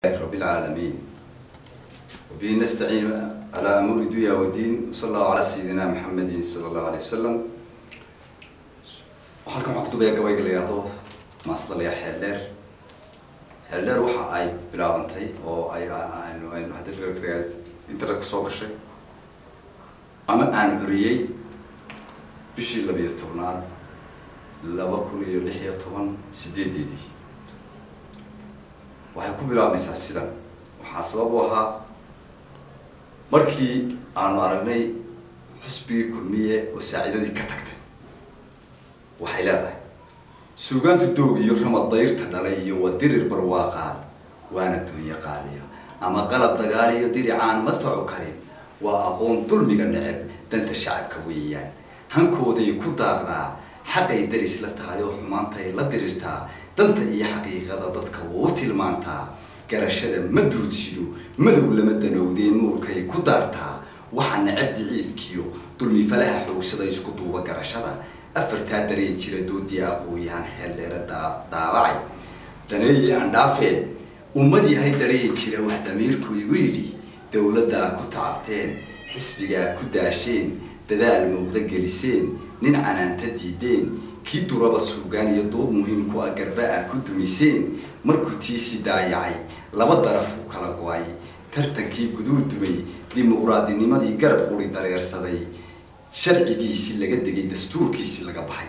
رب العالمين وبه نستعين على أمور الدنيا والدين صلى الله على سيدنا محمد صلى الله عليه وسلم waxaan waxaan ku dubayaa gabayga la yidhaahdo maasdalaya xeeldheer xeeldheer waxa ay bilaabantay oo ay aynu aynu hadda internet soo gashay ama aan curiyey bishii labiyo tobnaad laba kun iyo lix iyo toban sideedeedii waxay ku bilaabmaysaa sidan waxaa sabab u ahaa markii aanu aragnay xusbigii kulmiye oo saaciidadii ka tagtay waxay leedahay suugaanta doog iyo ramad dayrta dhalay iyo wadirir barwaaqaad waana dunya qaaliya ama qalab dagaal iyo diricaan madfacu karin waa aqoon dulmiga neceb danta shacabka weeyaan hankooday ku daaqdaa xaqay daris la tahay oo xumaantay la dirirtaa danta iyo xaqiiqada dadka wuu tilmaantaa garashada ma duudsiyo madow lama danowdeen nuurkay ku daartaa waxa necab diciifkiyo dulmi falaha xoogsada isku duuba garashada afartaa dareen jira doodii aqooyahan xeeldheere daabacay daneeye andhaafee ummad yahay dareen jira wax damiirku igu yidhi dowladdaa ku tacabteen xisbigaa ku daasheen dadaal muuqda geliseen nin canaanta diideen kii duraba suugaan iyo dood muhiim ku ah garba ah ku dumiseen markuu tiisi daayacay laba daraf u kala go-ay tartankii guduu dumay dimuqraadinimadii garab quri dareersaday sharcigiisii laga degay dastuurkiisii laga baxay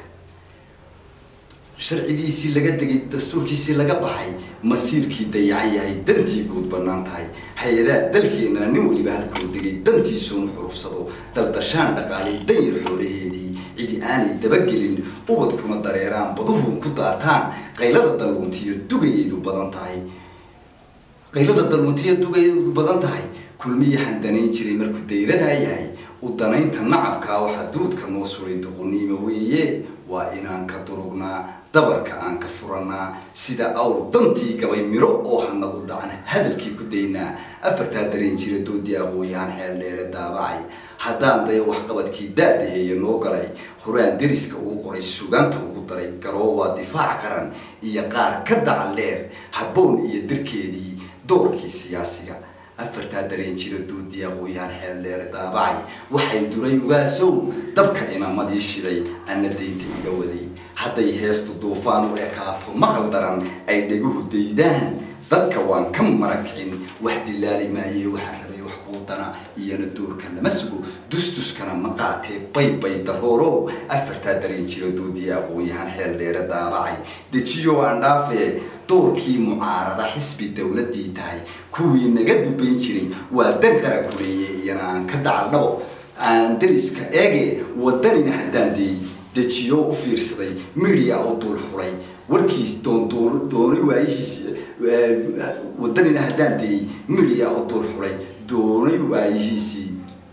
sharcigiisii laga degay dastuurkiisii laga baxay masiirkii dayacan yahay dantii guud bannaan tahay hay-adaha dalkeenana nin weliba halkuu degay dantiisuunu xurufsado daldashaan dhaqaalay danyar xoolaheedii cidi aanay dabagelin ubadkuna dareeraan baduhu ku daataan qaylada dalwuntiyo dugayeedu badan tahay qaylada dalwuntiyo dugayeedu badan tahay kulmiyahan danayn jiray markuu dayradaa yahay u danaynta nacabkaa waxaa duudka noo suray duquniimo weeye waa inaan ka durugnaa dabarka aan ka furanaa sida awr dantii gabay miro oo hanadu dacan hadalkii ku daynaa afartaa dareen jira doodii aqooyahan xeel dheere daabacay haddaan daya waxqabadkii daadaheeye noo galay horaan deriska ugu qoray sugaanta ugu daray garoo waa difaac qaran iyo qaar ka dacan dheer habboon iyo dirkeedii doorkii siyaasiga afartaa dareen jira doodii aqooyahan xeel dheere daabacay waxay duray ugaasow dabka inamadii shiday ana daynta iga waday hadday heestu duufaan u ekaato maqal daran ay dheguhu daydaan dadka waan ka marakicin wax dilaali maaye waxaan rabay wax kuudana iyana duurka lama sugo dustuskana ma qaatee baybay daroorow afartaa dareen jira doodii aqoon-yahan xeel dheere daabacay dejiyo aan dhaafee doorkii mucaarada xisbi dowladii tahay kuwii naga dubayn jiray waa dan qara kuleeye iyana aan ka dacaldhabo aan dariska eege wadanina haddaan deey dejiyo u fiirsaday media u duul xulay warkiis doonay waayihiis wadanina haddaan deeyey media u duul xulay doonay waayihiisii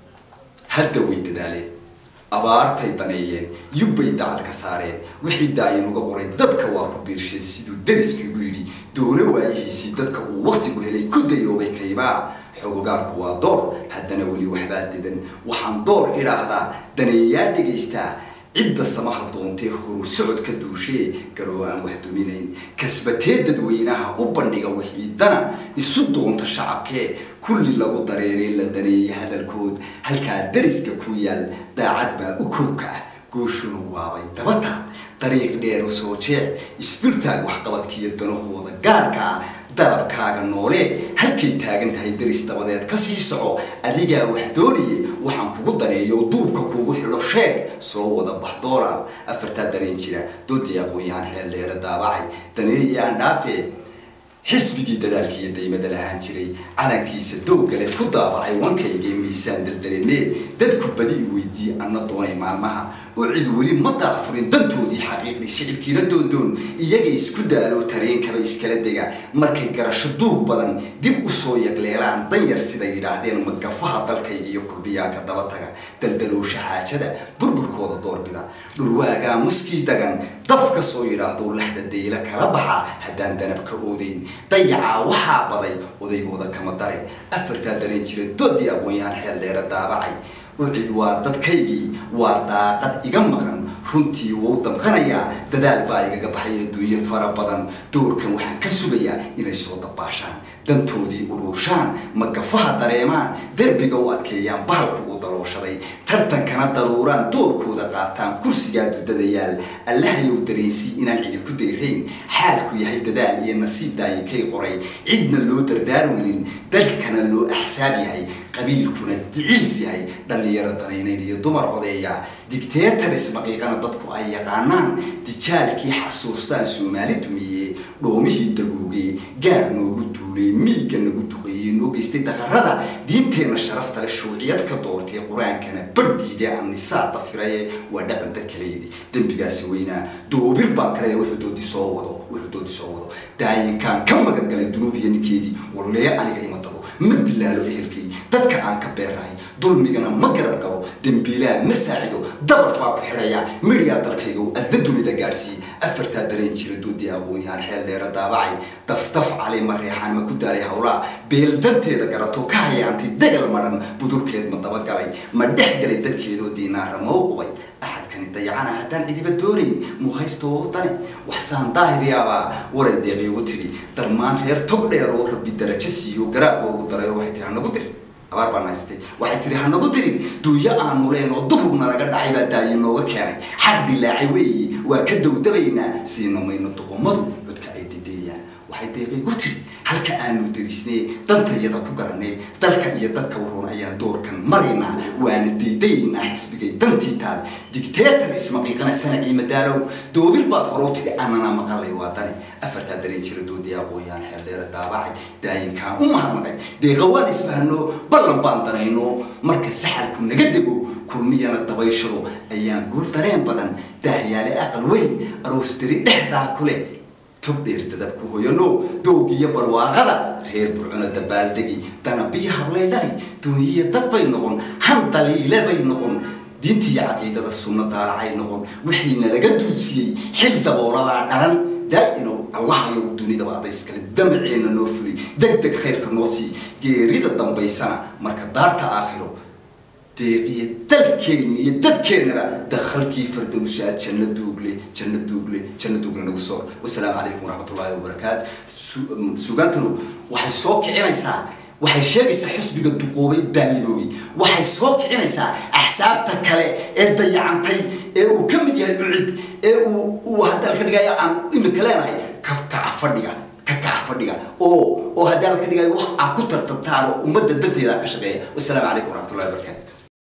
hadda way dadaaleen abaartay daneeyeen yubbay dacal ka saareen wixii daayan uga qoray dadka waa ku biirshay siduu dariskiigu yidhi doona waayihiisii dadka uu waktigu helay ku dayoobay kaybaa xogogaalku waa door haddana weli waxbaa dedan waxaan door idhaahdaa daneeyaa dhegaystaa cidda samaha doontee horu socod ka duushee garoo aan wax duminayn kasbatee dadweynaha u bandhiga wixiidana isu doonta shacabkee kulli lagu dareeree la daneeyay hadalkood halkaa dariska ku yaal daacad baa u kowka ah gooshuna waabay dabata dariiq dheer u soo jeec isdultaag waxqabadkiiyo danahooda gaarka ah darabkaaga noolee halkay taagan tahay daris dabadeed ka sii soco adigaa wax doonayay waxaan kugu daneeyo duubka kuugu xidho sheeg soo wada bax doolaal afartaa dareen jira doodii aqoon-yahan xeel dheere daabacay daneeye aan dhaafee xisbigii dadaalkiiyo daymada lahaan jiray calankiisa doogale ku daabacay wankaygee miisaan daldalemee dadku badi i weydii anna doonay maalmaha oo cid weli ma daafurin dantoodii xaqiiqdii shicibkiina doondoon iyaga isku daalo tareenkaba iskala dega markay garasho duug badan dib usoo yagleelaan danyar siday yidhaahdeen magafaha dalkayga iyo kurbiyaanka daba taga daldaloosha xaajada burburkooda doorbida dhurwaagaa muskii dagan daf kasoo yidhaahdo laxda dayla kala baxa haddaan danab ka oodeyn dayacaa waxaa baday odaygooda kama dare afartaa dareen jira doodii aqoon-yahan xeel dheere daabacay ucid waa dadkaygii waa daaqad iga maqan runtii wou damqanayaa dadaal baa igaga baxay adduunyo fara badan doorkan waxaan ka sugayaa inay soo dabaashaan dantoodii uruushaan magafaha dareemaan derbiga u adkeeyaan bahalku uu dalooshaday tartankana daruuraan doorkooda qaataan kursigaa dudadayaal allahayow dareensii inaan cidi ku dayrayn xaalku yahay dadaal iyo nasiib daayikay qoray cidna loo dardaar welin dalkana loo axsaab yahay qabiilkuna diciif yahay dhallinyaro danaynayn iyo dumar codeeya dictatoris maqiiqana dadku ay yaqaanaan dijaalkii xasuustaan soomaali dumiye dhoomihii dagoogay gaar noogu duulay miigga nagu duqeeyey noo geystay daqarada diinteenna sharafta le shuuciyad ka doortay qur-aankana bardiide annisaa dafiraye waa dhaqan dad kala yidhi dembigaasi weynaa doobir baan kale wuxuu doodi soo wado wuxuu doodi soo wado daayinkaan ka magan galay dunuubiya ninkeedii wallee aniga ima dabo ma dilaalo ehelkay dadka aan ka beerahay dulmigana ma garab galo dembiilaa ma saacido dabar baa ku xidhaya midhigaa dalkaygow adda dunida gaadhsiiye afartaa dareen jira doodii aqoon-yahaan xeel dheera daabacay daftaf cali ma reexaan ma ku daalay hawlaa beel danteeda garato ka hayaantay dagal madhan budulkeed ma dabagalay ma dhex galay dadkeedoo diinaara ma u qubay axadkani dayacana haddaan cidiba doonayn muhaysta oo dane waxsaan daahiriyaabaa waray deeqay ugu tidhi darmaan reer tog dheer oo rabbi darajo siiyo garaab oogu daray oo waxay tihi hanagu dir abaar baan haystay waxay tihi hanagu dirin duuyo aanu leen oo duhurna laga dhacay baa daayi nooga keenay xaq dilaacay weeye waa ka dawdabaynaa siina mayno duqumadu codka ay dideeyaan waxay deeqay ugu tidhi halka aanu derisnee dantayada ku garanee dalka iyo dadka waroon ayaan doorkan maraynaa waana daydaynaa xisbigay dantii taal dictator ismaqiiqana sanacii madaalow doobir baad horow tidhi anana maqalay waa dane afartaa dareen jira doodii aqoon-yahan xeeldheera daabacay daayinkaan u mahadnaqay deeqa waan isfahno ballan baan danayno marka saxalku naga dego kulmiyana dabayshado ayaan guur dareen badan daahyaale aqal weyn aroos diri dhexdaa ku leh tog dheer dadabku hoyano doogiyo barwaaqada reer burcuna dabaaldegi danabiyo hablay dhali duunyiya dad bay noqon han daliile bay noqon diintiiyo caqiidada sunno daalacay noqon wixiina laga duudsiyey xil daboolabaa dhalan daa-inow allahayow dunidaba adayskale damaceenna noo fuli deg deg khayrka noo sii geerida dambaysana marka daarta aakhiro deeqiyo dalkeenna iyo dadkeennaba dakhalkii fardowsaad janno duugle janno duugle janno duugle nagu soo wasalaamu calaykum waraxmatullaahi wabarakaatu sugaantanu waxay soo kicinaysaa waxay sheegaysaa xusbiga duqoobay daaliboobay waxay soo kicinaysaa axsaabta kale ee dayacantay ee uu ka mid yahay ucid ee uu uu hadda alka dhigayo aan imika leenahay ka kaca fadhiga ka kaca fadhiga oo oo haddii alka dhigayo wax aa ku tartantaan oo ummadda danteeda ka shaqeeya wasalaamu calaykum waraxmatullahi wabarakaatu